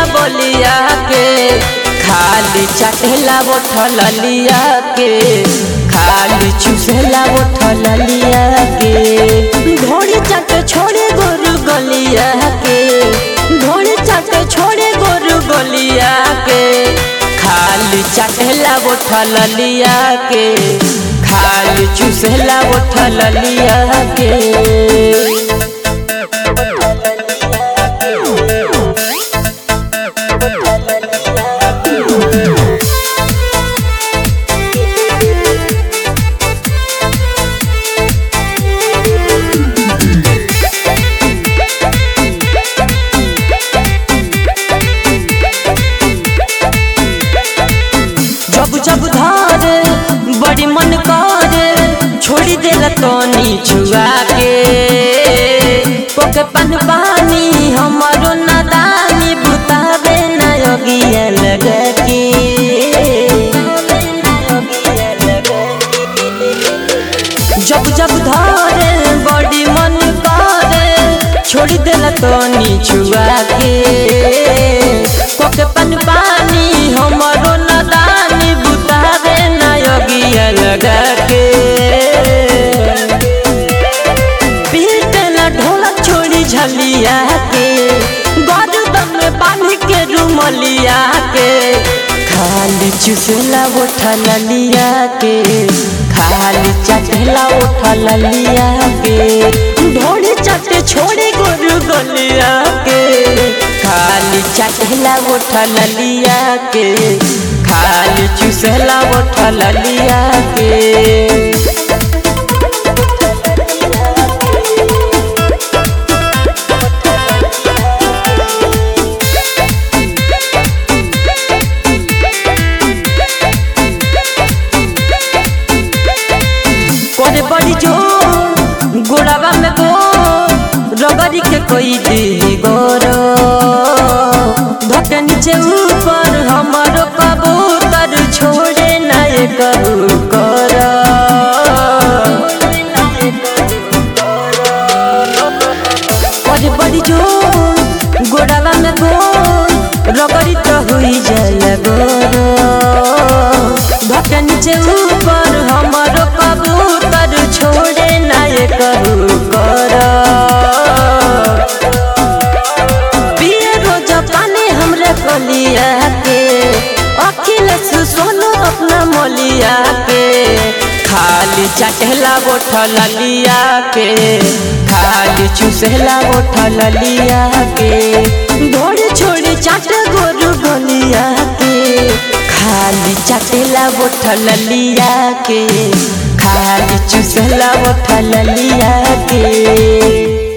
बोलिया के खाली चटेला उठल लिया के खाली चूसेला उठल लिया के घोड़ी चट छोड़े गोरु गलिया के घोड़ी चट छोड़े गोरु गलिया के खाली चटेला उठल लिया के खाली चूसेला उठल लिया के जब जब धारे बड़ी मन करे छोड़ी देला तनी छुआ के पोके पन पानी हमारो नादानी बुतावे न योगिया लगा के जब जब धारे बड़ी मन करे छोड़ी देला तनी छुआ के पोके पन पानी हमारो नादानी बुतावे न योगिया लगा के पीटला ढोलक छोड़ी झलिया के गर्दन में बांध के रुमलिया के खाली चुसला उठल लिया के खाली चटला उठल लिया के ढोली चटे छोड़े गोरु गलिया के खाली चटला उठल लिया के खाली चुसला उठल लिया के करे बड़ी जो गोड़ावा में गो रगड़ी के कोई दी गोरो धके नीचे ऊपर हमारो कबूतर छोड़े ना ये करू कर करे बड़ी जो गोड़ावा में गो रगड़ी तो हुई जाए गोरो धके नीचे ऊपर हमारो कबूतर छोड़े ना ये करू कर पिए रोज पानी हमरे कलिया के अखिलेश सोनू अपना मोलिया के खाली चटेला बोठल लिया के खाली चूसेला बोठल लिया के घोड़ी छोड़ी चाट गोरु गलिया के खाली चटेला बोठल लिया के खाली चूसला बोठल लिया के